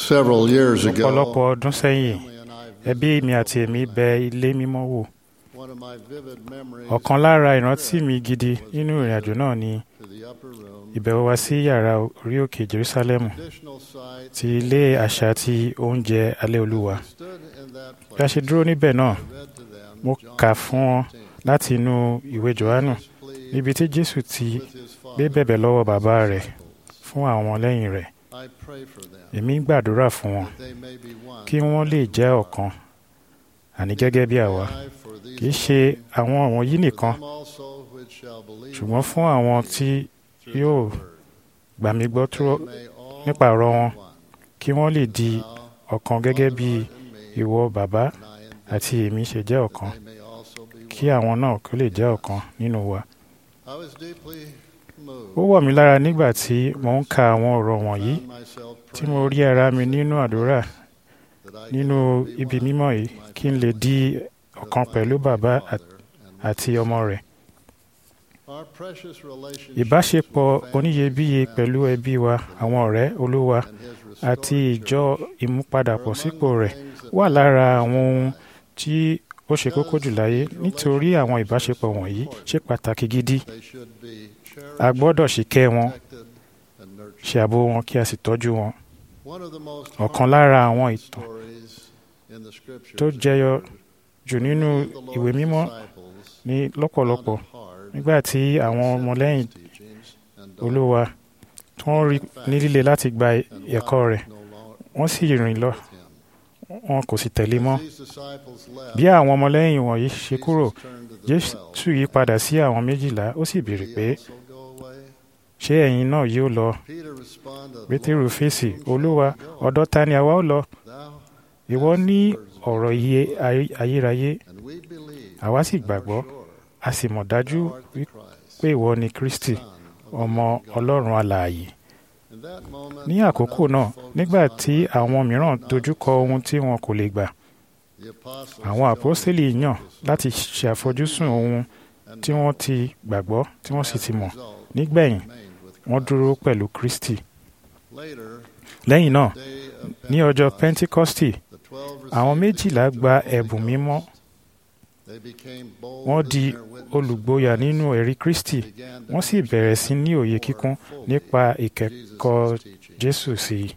Several years ago, ọ̀pọ̀lọpọ̀ ọdún sẹ́yìn family and I ẹbí mi àti èmi bẹ ilé mímọ́ wò one of my vivid memories ọ̀kan lára ìrántí mi gidi nínú ìrìn àjò náà ni to the upper room, ìbẹ̀wò wa sí yàrá orí òkè Jerusalem traditional site. ti ilé àṣà ti oúnjẹ alẹ́ olúwa Stood in that bí a place, ṣe dúró níbẹ̀ náà I read to them mo John kà fún wọn 15, láti inú ìwé Jòhánù his plea níbi tí Jésù ti with his gbé Father. bẹ̀bẹ̀ lọ́wọ́ bàbá rẹ̀ fún àwọn lẹ́yìn rẹ̀ I pray for them èmi ń gbàdúrà fún wọn that they may be one. kí wọ́n lè jẹ́ ọ̀kan àní gẹ́gẹ́ bí àwa I for these kì í ṣe àwọn wọ̀nyí nìkan them also which shall believe ṣùgbọ́n fún àwọn tí through yóò the word, gbà mí gbọ́ they tó may all nípa ọ̀rọ̀ wọn be one. kí wọ́n lè di Thou, ọ̀kan gẹ́gẹ́ bí Lord, and me, ìwọ bàbá and I in thee, àti èmi ṣe jẹ́ ọ̀kan that they may also be kí one. àwọn náà kó lè jẹ́ ọ̀kan nínú wa. I was deeply moved. ó wọ̀ mí lára nígbà tí mò ń ka àwọn ọ̀rọ̀ wọ̀nyí Found myself tí mo praying rí ara mi nínú àdúrà that I nínú could be ibi one mímọ́ yìí with my kí n lè di ọ̀kan pẹ̀lú bàbá Father and àti ọmọ rẹ̀. Our precious relationship ìbáṣepọ̀ with family oníyebíye and pẹ̀lú ẹbí wa àwọn ọ̀rẹ́ olúwa and his àti restored ìjọ church ìmúpadàbọ̀sípò are among the rẹ̀ things that wà matter lára most àwọn in ohun life. tí ó ṣe kókó jù láyé nítorí àwọn ìbáṣepọ̀ wọ̀nyí ṣe pàtàkì gidi They should be a cherished, gbọ́dọ̀ ṣìkẹ́ wọn protected, and nurtured. ṣe ààbò wọn kí a sì tọ́jú wọn. One of the most ọ̀kan lára àwọn heartfelt ìtàn stories in the scriptures tó jẹyọ is jù nínú many of the Lord's ìwé mímọ́ disciples ní lọ́pọ̀lọpọ̀ found it hard nígbà tí to àwọn accept ọmọlẹ́yìn his teachings and olúwa tí wọ́n rí ní líle láti gba and ẹ̀kọ́ life rẹ̀ no longer wọ́n sì rìn lọ with him. wọn kò sì tẹ̀lé mọ́. These disciples left, bí àwọn ọmọlẹ́yìn wọ̀nyí ṣe kúrò Jesus turned to the jésù twelve. yí padà sí àwọn méjìlá ó sì Did béèrè he pé also go away? ṣé ẹ̀yin náà yóò lọ Peter responded, pétérù "Lord, fèsì whom shall olúwa we go? ọ̀dọ̀ ta ni àwa ó lọ Thou ìwọ hast ní the words of ọ̀rọ̀ iye ayé- ayérayé And we believe àwa sì and are gbàgbọ́ sure a sì mọ̀ dájú thou art the wí- Christ, pé ìwọ ni kristi Son of the ọmọ living God." ọlọ́run alààyè In that moment, ní when àkókò others náà focused nígbà on tí what they àwọn mìíràn could not dojúkọ see, ohun tí wọn kò lè gbà the apostles àwọn chose àpọ́stélì to yàn focus láti on ṣe àfojúsùn ohun and tí wọ́n ti gbàgbọ́ tí wọ́n sì ti mọ̀ as a result, nígbẹ̀yìn remained with wọ́n Christ. dúró pẹ̀lú kristi Later, lẹ́yìn náà day of ní ọjọ́ Pentecost, pentikọ́stì the 12 àwọn received the méjìlá gift of gba the Holy ẹ̀bùn Ghost. mímọ́ They became bold wọ́n in di their witness of olùgboyà Christ, nínú ẹ̀rí kristi began to wọ́n sì bẹ̀rẹ̀ sí ní òye kíkún nípa ìkẹ́kọ̀ọ́ jésù sí i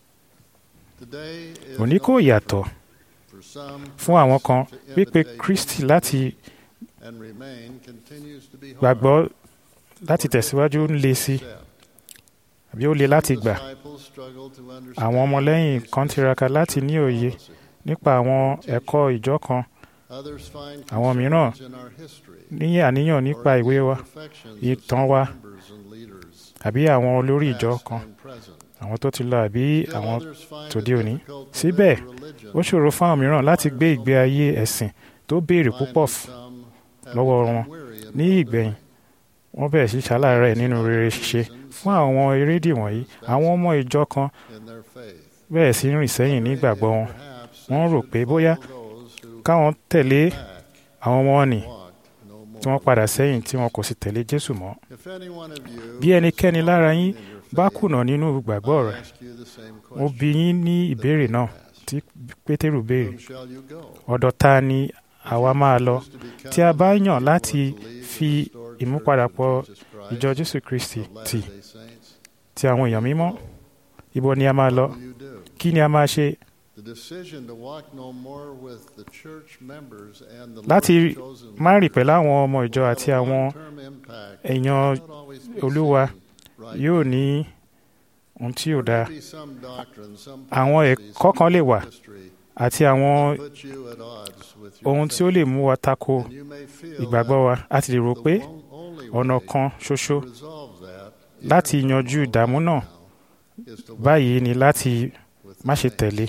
Today is òní kò no yàtọ̀ for some fún àwọn kan to pípe imitate kristi láti and remain continues to be hard gbàgbọ́ láti tẹ̀síwájú ń le sí to accept. àbí ó le láti Some gbà disciples struggle to understand àwọn ọmọlẹ́yìn these kan tiraka láti ní òye policy. nípa àwọn ẹ̀kọ́ ìjọ kan Others find àwọn mìíràn concerns in our history ní àníyàn nípa or ìwé wa imperfections of ìtàn some wa members and leaders, àbí àwọn olórí ìjọ past kan and present. àwọn tó ti lọ àbí Still àwọn others find tòde it òní. difficult to Síbẹ̀, live a religion ó ṣòro fún àwọn mìíràn láti gbé ìgbé ayé ẹ̀sìn tó béèrè Finally, púpọ̀ f- some have lọ́wọ́ become wọn. weary in ní well-doing. ìgbẹ̀yìn wọ́n bẹ̀rẹ̀ sí ṣaláàárẹ̀ nínú rere ṣíṣe fún àwọn erédìí wọ̀nyí àwọn ọmọ ìjọ kan in their faith. bẹ̀rẹ̀ sí rìn sẹ́yìn ní ìgbàgbọ́ wọn Perhaps Wọ́n they rò should pé bóyá follow those who káwọn tẹ̀lé back àwọn ọmọ wọn nì walked no more. tí wọ́n padà sẹ́yìn tí wọn kò sì tẹ̀lé jésù mọ́ If any one of you bí ẹnikẹ́ni lára yín in your bá faith, kùnà nínú ìgbàgbọ́ I rẹ̀ ask you the same mo question. bi yín ní ìbéèrè náà Ask, tí pétérù béèrè Whom shall you go? ọ̀dọ̀ ta ni àwa máa lọ Choose to become tí a bá yàn faithful láti to lead the fi restored ìmúpadàpọ̀ church of Jesus ìjọ Christ jésù kristi of tì Latter-day Saints? ti àwọn èèyàn mímọ́ ibo ni a máa lọ What will you do? kí ni a máa ṣe The decision to walk no more with the church members and the láti Lord's chosen má rìn pẹ̀lú leaders àwọn ọmọ ìjọ will àti have a àwọn long-term impact èèyàn that will not always be Olúwa seen right yóò now. ní ohun tí ò dáa There may be some doctrine, some Àwọn policies, ẹ̀kọ́ kan lè wà history àti àwọn that put you at odds with your ohun tí ó faith. lè mú wa tako And you may feel ìgbàgbọ́ wa a ti lè rò that pé the one- only ọ̀nà way kan ṣoṣo to resolve that, even láti if yanjú it's ìdààmú náà now, is to walk báyìí ni láti with má ṣe the saints. tẹ̀lé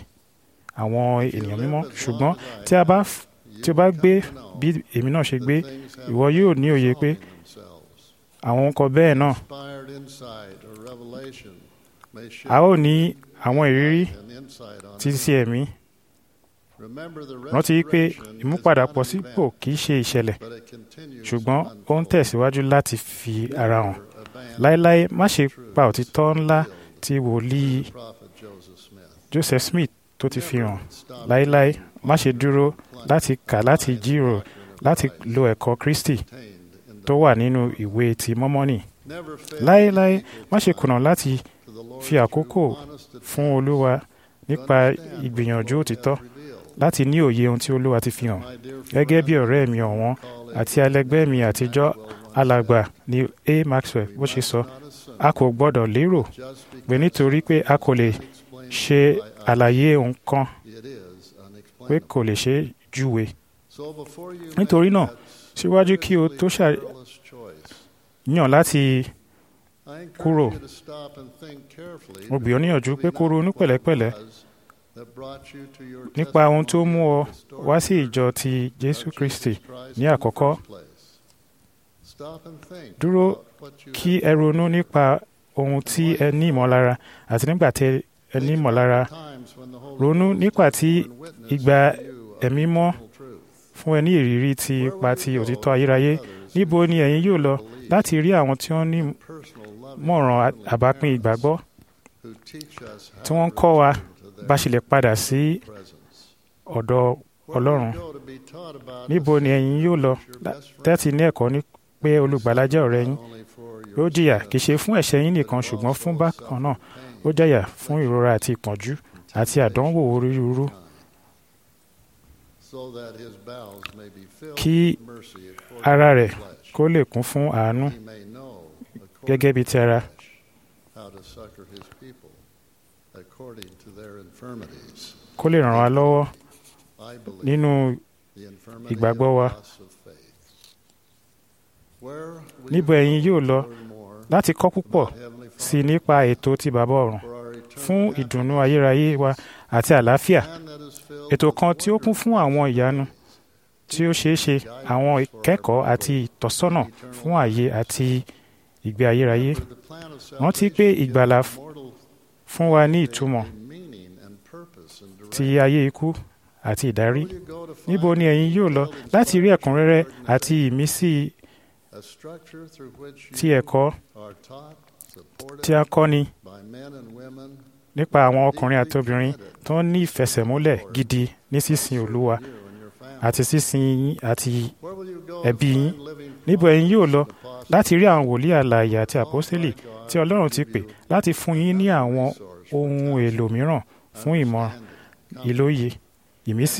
àwọn If you ènìyàn live mímọ́ as ṣùgbọ́n long as I tí a bá have, f- you tí o bá will gbé come to know bí èmi náà ṣe that gbé things have ìwọ yóò ní òye pé resolving themselves. àwọn nǹkan bẹ́ẹ̀ náà Inspired insight or revelation may shift a ó ní àwọn ìrírí and insight on títí it. sí ẹ̀mí Remember the rántí pé restoration is ìmúpadàpọ̀ not an sípò event, kì í ṣe ìṣẹ̀lẹ̀ but it continues ṣùgbọ́n to ó ń unfold. tẹ̀síwájú láti fi ara hàn Never abandon láéláé má ṣe truths pa òtítọ́ ńlá revealed tí wòlíì the prophet Joseph Smith. Joseph Smith tó ti fi hàn láéláé má ṣe dúró láti kà láti jíròrò láti lo ẹ̀kọ́ Kristi Contained in the tó wà nínú ìwé ti mọ́mọ́nì never fail láéláé má ṣe kùnà láti to the Lord fi àkókò through honest fún Olúwa nípa ìgbìyànjú òtítọ́ láti ní òye ohun tí Olúwa ti fi hàn My dear gẹ́gẹ́ bí friend, ọ̀rẹ́ mi ọ̀wọ́n colleague, àti alẹgbẹ́ mi àtijọ́ alàgbà ni A. Maxwell bó ṣe sọ not assume a kò gbọ́dọ̀ lérò just pé because nítorí pé a kò lè explained ṣe by us, àlàyé nǹkan it is pé unexplainable. kò lè ṣe é júwe So before you Nítorí make náà, that síwájú kí o tó ṣà- perilous choice, yàn láti I encourage kúrò. you to stop and think carefully Mo gbì ọ́ níyànjú pé kó ronú pẹ̀lẹ́pẹ̀lẹ́ that brought you to your nípa ohun tó mú ọ testimony wá sí ìjọ ti Jésù Kristi ní àkọ́kọ́ Dúró kí ẹ ronú nípa ohun tí ẹ ní ìmọ̀lára àti nígbà tí ẹ ní ìmọ̀lára ronú nípa tí ìgbà ẹ̀mí mọ́ fún ẹ ní ìrírí ti ipa ti òtítọ́ ayérayé níbo ni ẹ̀yin yóò lọ láti rí àwọn tí wọ́n ní mọ̀ràn àbápín ìgbàgbọ́ tí wọ́n ń kọ́ wa bá ṣe lè padà sí ọ̀dọ̀ Ọlọ́run níbo ni ẹ̀yin yóò lọ tẹ́tí ní ẹ̀kọ́ ní pé olùgbàlà jẹ́ ọ̀rẹ́ yín ó jìyà kì í ṣe fún ẹ̀ṣẹ̀ yín nìkan ṣùgbọ́n fún bákan náà ó jẹ̀yà fún ìrora àti ìpọ́njú àti àdánwò onírúurú kí ara rẹ̀ kó lè kún fún àánú gẹ́gẹ́ bí ti ara kó lè ràn wá lọ́wọ́ nínú ìgbàgbọ́ wa níbo ẹ̀yin yóò lọ láti kọ́ púpọ̀ sí nípa ètò ti bàbá ọ̀run fún ìdùnnú ayérayé wa àti àlàáfíà ètò kan tí ó kún fún àwọn ìyanu tí ó ṣeé ṣe àwọn ìkẹ́kọ̀ọ́ àti ìtọ́sọ́nà fún ààyè àti ìgbé ayérayé rántí pé ìgbàlà fún wa ní ìtumọ̀ ti ayé ikú àti ìdarí níbo ni ẹ̀yin yóò lọ láti rí ẹ̀kúnrẹ́rẹ́ àti ìmísí ti ẹ̀kọ́ tí a kọ́ni nípa àwọn ọkùnrin àti obìnrin tó ń ní ìfẹsẹ̀múlẹ̀ gidi ní sísìn Olúwa àti sísìn yín àti ẹbí yín níbo ẹ̀yin yóò lọ láti rí àwọn wòlíì alààyè àti àpọ́sítélì tí Ọlọ́run ti pè láti fún yín ní àwọn ohun èlò mìíràn fún ìmọ̀ ìlóye ìmísí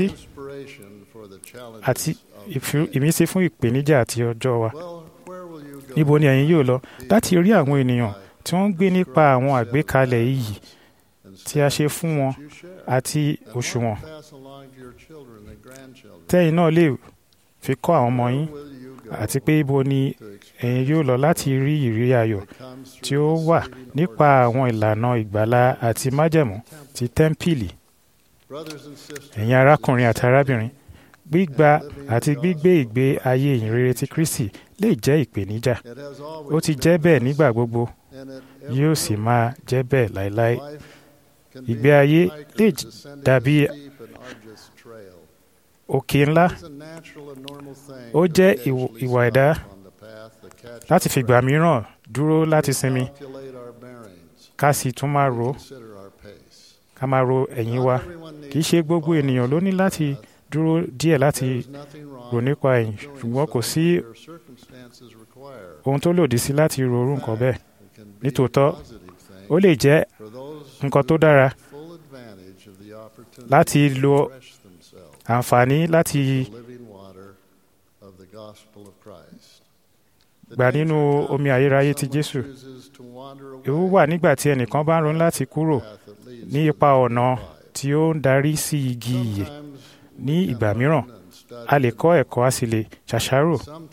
àti ìmísí fún ìpèníjà àti ọjọ́ wa níbo ni ẹ̀yin yóò lọ láti rí àwọn ènìyàn tí wọ́n ń gbé nípa àwọn àgbékalẹ̀ iyì tí a ṣe fún wọn àti òṣùwọ̀n tẹ́yin náà lè fi kọ́ àwọn ọmọ yín àti pé ibo ni ẹ̀yin yóò lọ láti rí ìrírí ayọ̀ tí ó wà nípa àwọn ìlànà ìgbàlà àti májẹ̀mú ti tẹ́ḿpìlì ẹ̀yin arákùnrin àti arábìnrin gbígba àti gbígbé ìgbé ayé ìyìnrere ti Kristi lè jẹ́ ìpèníjà ó ti jẹ́ bẹ́ẹ̀ nígbà gbogbo yóò sì máa jẹ́ bẹ́ẹ̀ láéláé ìgbé ayé lè dàbí òkè ńlá ó jẹ́ ìwà ẹ̀dá láti fìgbà mìíràn dúró láti sinmi ká sì tún máa ro ká máa ro ẹ̀yìn wa kì í ṣe gbogbo ènìyàn ló ní láti dúró díẹ̀ láti rò nípa ẹ̀yìn ṣùgbọ́n kò sí ohun tó lòdì sí láti ro orú nǹkan bẹ́ẹ̀ nítòótọ́ ó lè jẹ́ nǹkan tó dára láti lo àǹfààní láti gbà nínú omi ayérayé ti Jésù ewu wà nígbà tí ẹnìkan bá ń ronú láti kúrò ní ipa ọ̀nà tí ó ń darí sí igi ìyè ní ìgbà mìíràn a lè kọ́ ẹ̀kọ́ a sì lè ṣàṣàrò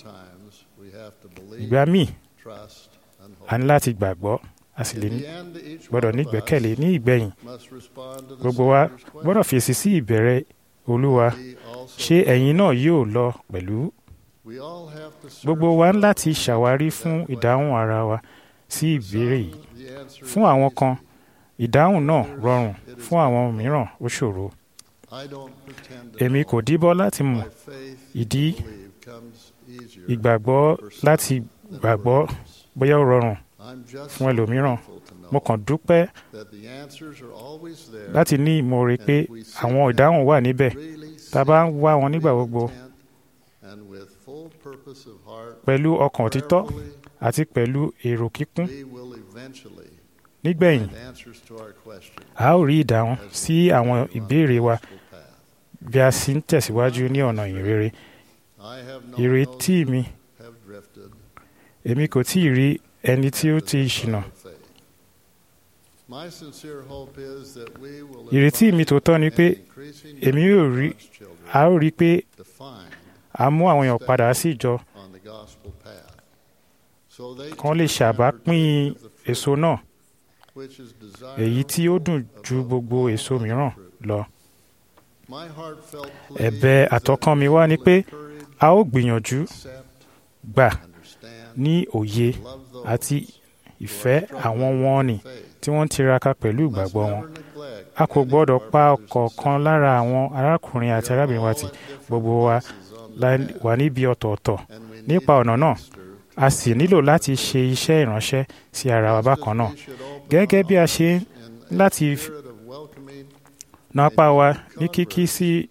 ìgbà míì a ní láti gbàgbọ́ a sì lè gbọ́dọ̀ ní ìgbẹ́kẹ̀lé ní ìgbẹ̀yìn gbogbo wa gbọ́dọ̀ fèsì sí ìbẹ̀rẹ̀ Olúwa ṣé ẹ̀yin náà yóò lọ pẹ̀lú gbogbo wa ń láti ṣàwárí fún ìdáhùn ara wa sí ìbéèrè yìí fún àwọn kan ìdáhùn náà rọrùn fún àwọn mìíràn ó ṣòro èmi kò díbọ́ láti mọ̀ ìdí ìgbàgbọ́ láti gbàgbọ́ bóyá ó rọrùn I'm just fún ẹlòmíràn grateful to know mo kàn dúpẹ́ that the answers are always there. láti ní ìmoore pé àwọn ìdáhùn wà níbẹ̀ really tá a bá ń wá wọn nígbà gbogbo intent and with full purpose of heart, pẹ̀lú ọkàn òtítọ́ prayerfully, àti pẹ̀lú èrò kíkún we will eventually nígbẹ̀yìn find answers to our questions a ó rí ìdáhùn sí àwọn ìbéèrè wa gospel path. bí a sì ń tẹ̀síwájú ní ọ̀nà ìrere I have known ìrètí those mi who have drifted èmi kò tí ì rí ẹni tí ó ti ṣìnà of faith. My sincere hope is that we will ìrètí mi tòótọ́ ni pé increasing èmi yóò rí God's children a ó rí i pé defined a mú àwọn èèyàn padà sí ìjọ on the gospel path. So they kan lè too can ṣàbápín partake of the fruit èso náà which is èyí tí ó dùn desirable ju above gbogbo all èso other mìíràn fruit. lọ My heartfelt plea ẹ̀bẹ̀ is that àtọkàn mi we wá ni will pé encourage, a ó gbìyànjú accept, gbà understand, ní òye love those àti who ìfẹ́ are struggling àwọn with wọn nì faith. tí wọ́n ń tiraka pẹ̀lú Must ìgbàgbọ́ wọn never neglect a kò any gbọ́dọ̀ of our pa brothers and ọ̀kọ̀ọ̀kan sisters. lára àwọn arákùnrin àti We are arábìnrin wa all tì at different gbogbo wa places on the la- path, wà níbi ọ̀tọ̀ọ̀tọ̀ and we need nípa to ọ̀nà náà minister a sì nílò láti ṣe iṣẹ́ ìránṣẹ́ sí ara wa bákan náà gẹ́gẹ́ bí a ṣe ń láti f- na apá wa ní kíkí sí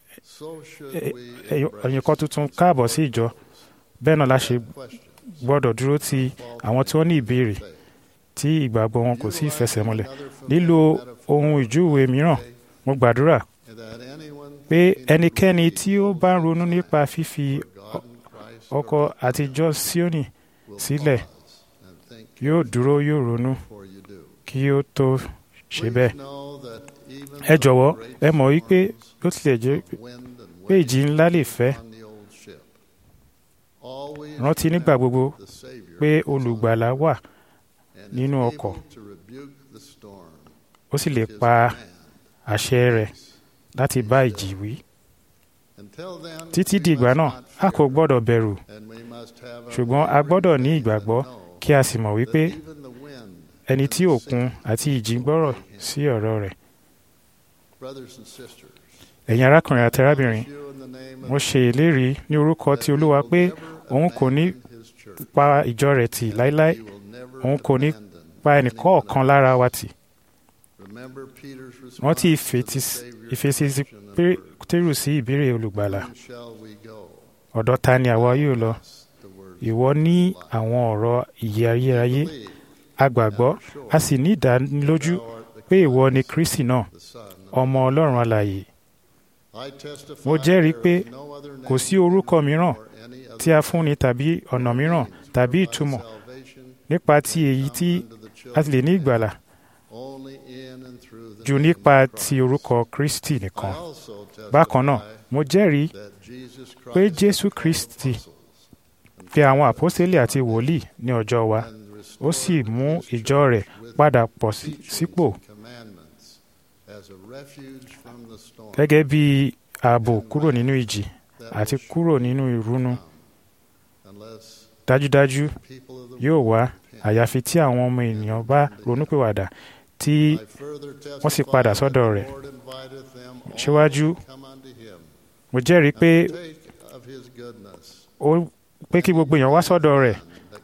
ẹ̀yìn kan tuntun káàbọ̀ sí ìjọ bẹ́ẹ̀ náà la ṣe gbọ́dọ̀ dúró ti àwọn tí wọ́n ní ìbéèrè tí ìgbàgbọ́ wọn kò sí ìfẹsẹ̀múlẹ̀ lílo ohun ìjúwe mìíràn mo gbàdúrà pé ẹnikẹ́ni tí ó bá ń ronú nípa fífi ọkọ̀ àtijọ́ Síónì sílẹ̀ yóò dúró yóò ronú kí ó tó ṣe bẹ́ẹ̀. ẹ jọ̀wọ́ ẹ mọ̀ wípé bó tilẹ̀ jẹ́ pé ìjì ńlá lè fẹ́ rántí nígbà gbogbo pé olùgbàlà wà nínú ọkọ̀ ó sì lè pa àṣẹ rẹ̀ láti bá ìjì wí. títí di ìgbà náà a kò gbọ́dọ̀ bẹ̀rù ṣùgbọ́n a gbọ́dọ̀ ní ìgbàgbọ́ kí a sì mọ̀ wípé ẹni tí òkun àti ìjì gbọ́rọ̀ sí ọ̀rọ̀ rẹ̀. ẹ̀yin arákùnrin àti arábìnrin mo ṣe ìlérí ní orúkọ ti olúwa pé òun kò ní pa ìjọ rẹ̀ tì láéláé òun kò ní pa ẹnìkọ̀ọ̀kan lára wa tì. wọ́n ti ìfèsì pétérù sí ìbéèrè olùgbàlà ọ̀dọ̀ ta ni àwa yóò lọ ìwọ ní àwọn ọ̀rọ̀ ìyè ayérayé a gbàgbọ́ a sì ní ìdánilójú pé ìwọ ni Kristi náà ọmọ Ọlọ́run alààyè mo jẹ́rìí pé kò sí orúkọ mìíràn tí a fúnni tàbí ọ̀nà mìíràn tàbí ìtumọ̀ nípa ti èyí tí a ti lè ní ìgbàlà jù nípa ti orúkọ Kristi nìkan bákan náà mo jẹ́rìí pé Jésù Kristi fi àwọn àpọ́sítélì àti wòlíì ní ọjọ́ wa ó sì mú ìjọ rẹ̀ padà pọ̀ sípò gẹ́gẹ́ bí ààbò kúrò nínú ìjì àti kúrò nínú ìrúnú dájúdájú yóò wá àyàfi tí àwọn ọmọ ènìyàn bá ronúpìwàdà tí wọ́n sì padà sọ́dọ̀ rẹ̀ síwájú mo jẹ́rìí pé ó pé kí gbogbo èèyàn wá sọ́dọ̀ rẹ̀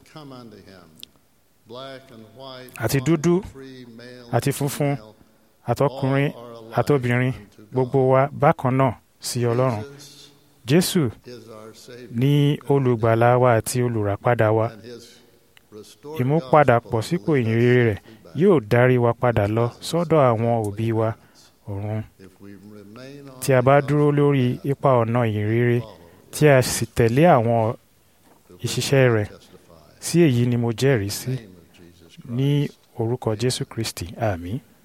àti dúdú àti funfun àtọkùnrin àtobìnrin gbogbo wa bákan náà sí Ọlọ́run Jésù ní olùgbàlà wa àti olùràpadà wa ìmúpadàpọ̀ sípò ìyìnrere rẹ̀ yóò darí wa padà lọ sọ́dọ̀ àwọn òbí wa ọ̀run tí a bá dúró lórí ipa ọ̀nà ìyìnrere tí a sì tẹ̀lé àwọn ìṣiṣẹ́ rẹ̀ sí èyí ni mo jẹ́rìí sí ní orúkọ Jésù Kristi àmín.